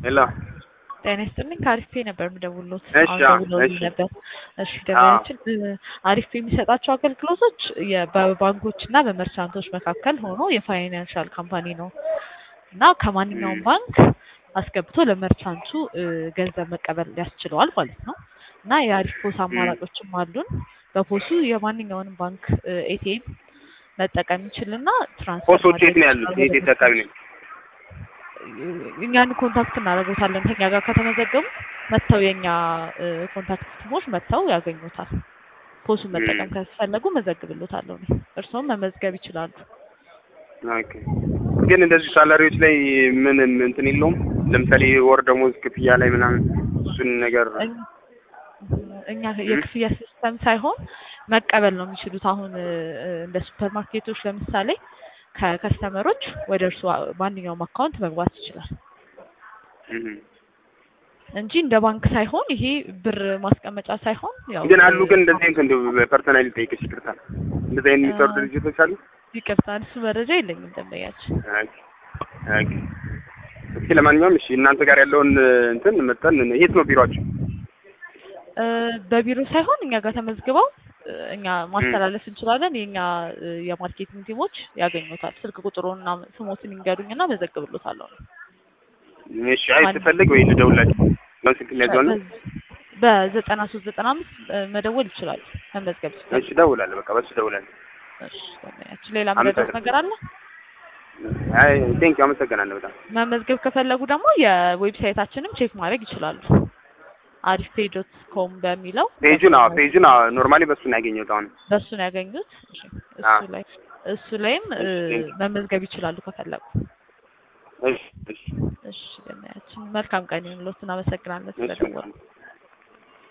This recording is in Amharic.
ሄሎ ጤና ይስጥልኝ ከአሪፍ ፔ ነበር የምደውልዎት። እሺ፣ አሁን አዎ፣ ደውለውልኝ እሺ። ነበር። እሺ ገበያችን አሪፍ ፔ የሚሰጣቸው አገልግሎቶች የ- በባንኮች እና በመርቻንቶች መካከል ሆኖ የፋይናንሻል ካምፓኒ ነው እና ከማንኛውም ም። ባንክ አስገብቶ ለመርቻንቱ እ፣ ገንዘብ መቀበል ያስችለዋል ማለት ነው እና የአሪፍ ፖስ አማራጮችም አሉን። በፖሱ የማንኛውንም ባንክ ኤቲኤም መጠቀም ይችልና ትራንስፈር ፖስቶች የት ማድረግ ነው ያሉት? ይችላል የት ወደ የት አካባቢ ነው? እኛን ኮንታክት እናደርጎታለን። ከኛ ጋር ከተመዘገቡ መጥተው የኛ እ፣ ኮንታክት ቲሞች መጥተው ያገኙታል። ፖሱን መጠቀም ም። ከፈለጉ መዘግብሎታለሁ እኔ። እርስዎም መመዝገብ ይችላሉ። ኦኬ። ግን እንደዚህ ሳላሪዎች ላይ ምን እንትን የለውም? ለምሳሌ ወር ደሞዝ ክፍያ ላይ ምናምን እሱን ነገር እኝ- እኛ የክፍያ ሲስተም ሳይሆን መቀበል ነው የሚችሉት። አሁን እ፣ እ፣ እንደ ሱፐር ማርኬቶች ለምሳሌ ከከስተመሮች ወደ እርሱ ማንኛውም አካውንት መግባት ይችላል እም። እንጂ እንደ ባንክ ሳይሆን ይሄ ብር ማስቀመጫ ሳይሆን ያው ግን አሉ ግን እንደዚህ አይነት እንደው ፐርሰናሊ ጠይቅሽ ይቅርታ፣ እንደዚህ አይነት የሚሰሩ እ፣ ድርጅቶች አሉ? ይቅርታ እሱ መረጃ የለኝም ደንበኛችን። ኦኬ ኦኬ። እስኪ ለማንኛውም እሺ እናንተ ጋር ያለውን እንትን መጠን የት ነው ቢሮአችሁ? እ፣ በቢሮ ሳይሆን እኛ ጋር ተመዝግበው እ፣ እኛ ማስተላለፍ እንችላለን። የእኛ እ፣ የማርኬቲንግ ቲሞች ያገኙታል። ስልክ ቁጥሩንና ስሞትን ይንገሩኝና መዘግብሎታለሁ። እሺ አይ ስፈልግ ወይ ልደውላችሁ ነው ስልክ የሚያዘው ነው። በዘጠና ሶስት ዘጠና አምስት መደወል ይችላሉ። መመዝገብ ይችላሉ። እሺ እደውላለሁ፣ በቃ በሱ እደውላለሁ። እሺ፣ ደንበኛችን ሌላ መረዳት ነገር አለ? አይ ቴንክ አመሰግናለሁ በጣም መመዝገብ ከፈለጉ ደግሞ የዌብሳይታችንም ቼክ ማድረግ ይችላሉ። አሪፍ ፔ ዶት ኮም በሚለው ፔጁን አዎ ፔጁን አዎ ኖርማሊ በሱ ነው ያገኘሁት አሁን በሱ ነው ያገኙት። እሺ፣ እሱ አዎ። ላይ እሱ ላይም እ፣ እሺ፣ ቴንክ መመዝገብ ይችላሉ ከፈለጉ። እሺ እሺ እሺ፣ ደንበኛችን መልካም ቀን ይሁንልዎት። እናመሰግናለን እሺ ስለደወሉ።